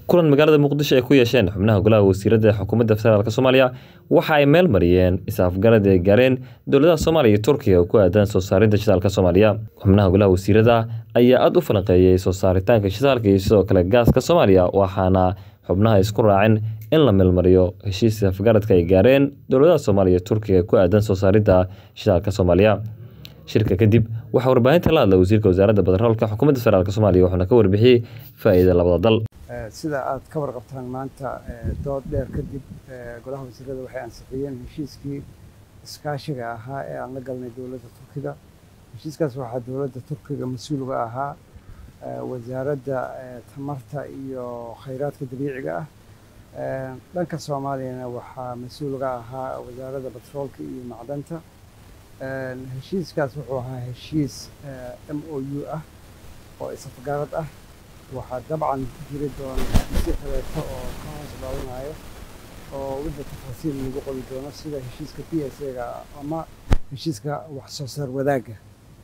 kulan magaalada muqdisho ay ku yeesheen xubnaha golaha wasiirada xukuumadda federaalk soomaaliya waxa ay meel mariyeen is-afgarad ay gaareen dowladaha soomaaliya iyo turkiga oo ku aadan soo saaridda shidaalka soomaaliya xubnaha golaha wasiirada ayaa aada u falanqeeyey soo saaritaanka shidaalka iyo sidoo kale gaaska soomaaliya waxaana xubnaha isku raaceen in la meelmariyo heshiis afgaradka ay gaareen dowladaha soomaaliya iyo turkiga ku aadan soo saaridda shidaalka soomaaliya shirka kadib waxaa warbaahinta la hadla wasiirka wasaaradda batroolka xukuumadda federaalk soomaaliya wuxuuna ka warbixiyey faa'iida labada dal sida aad ka warqabtaan maanta dood dheer kadib golaha wasiirada waxay ansixiyeen heshiiskii iskaashiga ahaa ee aan la galnay dowladda turkiga heshiiskaas waxaa dowladda turkiga mas-uulga ahaa wasaaradda tamarta iyo khayraadka dabiiciga ah dhanka soomaaliyana waxaa mas-uulga ahaa wasaaradda batroolka iyo macdanta heshiiskaas wuxuu ahaa heshiis m o u ah oo isafgarad ah waxaa dabcan jiri doona heshiisyo kaleeto oo ka hoos dhaawanayo oo wixii tafaasiil lagu qoli doono sida heshiiska p s a-ga ama heshiiska wax soo saar wadaagga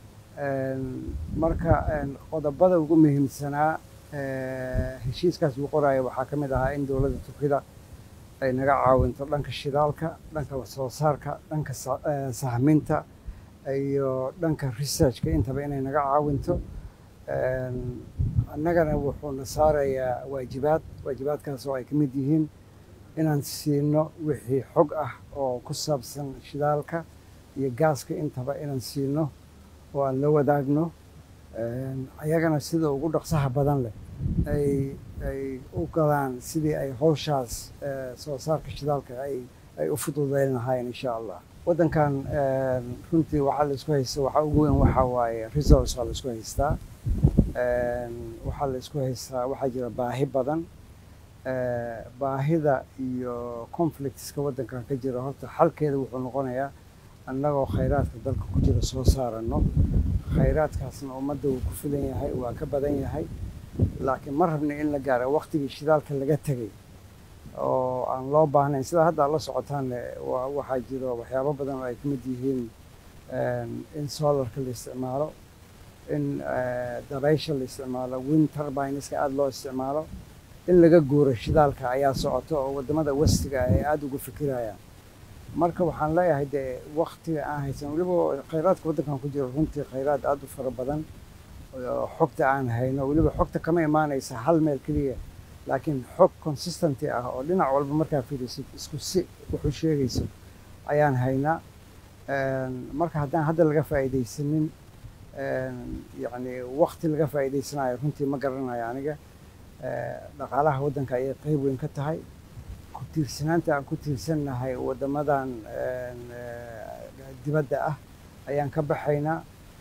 marka qodobada ugu muhiimsanaa heshiiskaas uu qoraayo waxaa ka mid ahaa in dowladda turkida ay naga caawinto dhanka shidaalka dhanka wax soo saarka dhanka sahminta iyo dhanka researchka intaba inay naga caawinto annagana wuxuuna saarayaa waajibaad waajibaadkaas oo ay ka mid yihiin inaan siino wixii xog ah oo ku saabsan shidaalka iyo gaaska intaba inaan siino oo aan la wadaagno ayagana sida ugu dhaqsaha badan leh ay ay u galaan sidii ay howshaas soo saarka shidaalka ay ay u fududeyn lahaayeen insha allah waddankan runtii waxaa la isku haysta waxaa ugu weyn waxaa waaye resource waa la isku haystaa waxaa la isku haystaa waxaa jira baahi badan baahida iyo conflictska waddankan ka jira horta xalkeeda wuxuu noqonayaa annagoo khayraadka dalka ku jira soo saarano khayraadkaasna ummadda wuu ku filan yahay waa ka badan yahay laakiin ma rabna in la gaaro waqtigii shidaalka laga tegay oo aan loo baahnayn sidaa hadda ad la socotaanne waxaa jiro waxyaabo badan oo ay ka mid yihiin in solarka la isticmaalo in dabaysha la isticmaalo wind turbineska aada loo isticmaalo in laga guuro shidaalka ayaa socoto oo waddamada westiga ay aada uga fikirayaan marka waxaan leeyahay dee waktiga aan haysan weliba khayraadka waddankan ku jiro runtii khayraad aada u fara badan xogta aan hayno weliba xogta kama imaanaysa hal meel keliya laakiin xog consistenty ah oo dhinac walba markaa fiirisid isku si wuxuu sheegayso ayaan haynaa marka haddaan hadda laga faa'iidaysanin yacni wakti laga faa'iidaysanayo runtii ma garanayo aniga dhaqaalaha waddanka ayay qeyb weyn ka tahay ku tiirsanaanta aan ku tiirsannahay waddamadan dibadda ah ayaan ka baxaynaa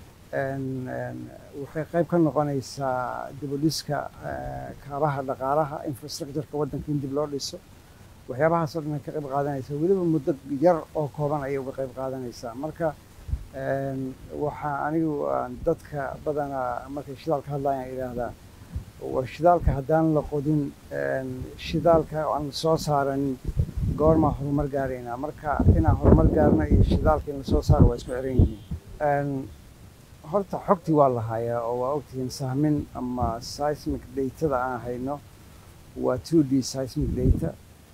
waxay qayb ka noqonaysaa dibudhiska kaabaha dhaqaalaha infrastructureka waddanka in dib loo dhiso waxyaabahaasoo dhan ay ka qayb qaadanaysaa weliba muddo yar oo kooban ayay uga qayb qaadanaysaa marka waxaa anigu dadka badanaa markay shidaalka hadlayaan idhaahdaa war shidaalka haddaan la qodin shidaalka aan soo saaranin goormaa horumar gaaraynaa marka inaan horumar gaarno iyo shidaalka in lasoo saaro waa isku xiran yihiin horta xogtii waa la hayaa oo waa ogtihiin sahmin ama seismic datada aan hayno waa two d seismic data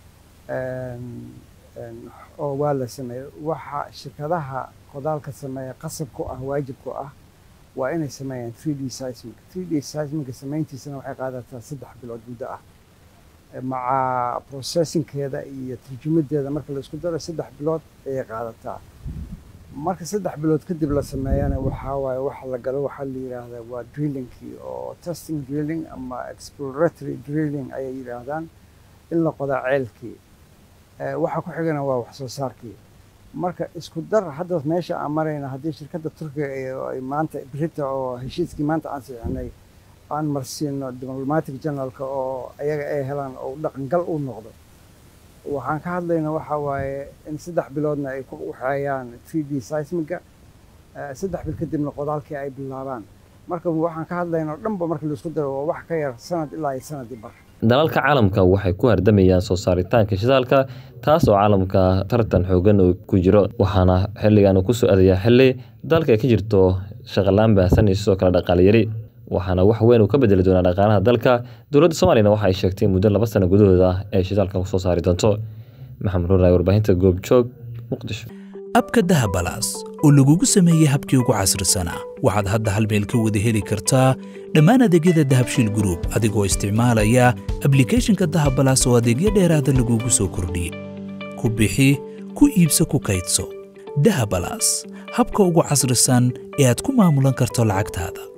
oo waa la sameeya waxa shirkadaha qodaalka sameeya qasab ku ah waajib ku ah waa inay sameeyaan three d seismic three d seismica samayntiisana waxay qaadataa saddex bilood muddo ah maca processingkeeda iyo tarjumadeeda marka la isku daro saddex bilood ayay qaadataa marka saddex bilood kadib la sameeyana waxaa waaye waxa la galo waxaa la yidhaahdaa waa drillingkii oo testing drilling ama exploratory drilling ayay yidhaahdaan in la qodaa ceelkii waxa ku xigana waa wax soo saarkii marka isku dar hadda meesha aan marayna haddii shirkadda turkiga ay maanta brita oo heshiiskii maanta aan sixinay aan marsiino diplomatic generalka oo ayaga ay helaan oo dhaqangal u noqdo waxaan ka hadlayna waxa waaye in saddex biloodna ay ku waxeeyaan three d seismiga saddex bil kadibna qodaalkii ay bilaabaan marka waxaan ka hadlayna oo dhanba marka laisku daro waa wax ka yar sanad ilaa iyo sanadii bar dalalka caalamka waxay ku hardamayaan soo saaritaanka shidaalka taas oo caalamka tartan xoogan uu ku jiro waxaana xilligan uu kusoo aadayaa xilli dalka ay ka jirto shaqalaan baahsan iyo sidoo kale dhaqaale yari waxaana wax weyn uu ka bedeli doonaa dhaqaalaha dalka dowladda soomaaliyana waxa ay sheegtay muddo laba sano gudahooda ay shidaalkan kusoo saari doonto maxamed ruuray warbaahinta goobjoog muqdisho abka dahabalaas oo lagugu sameeyey habkii ugu casrisanaa waxaad hadda hal meel ka wada heli kartaa dhammaan adeegyada dahabshiil gruub adigoo isticmaalaya ablikhethonka dahabalaas oo adeegyo dheeraada lagugu soo kordhiyey ku bixi ku iibso ku kaydso dahabalaas habka ugu casrisan ee aad ku maamulan karto lacagtaada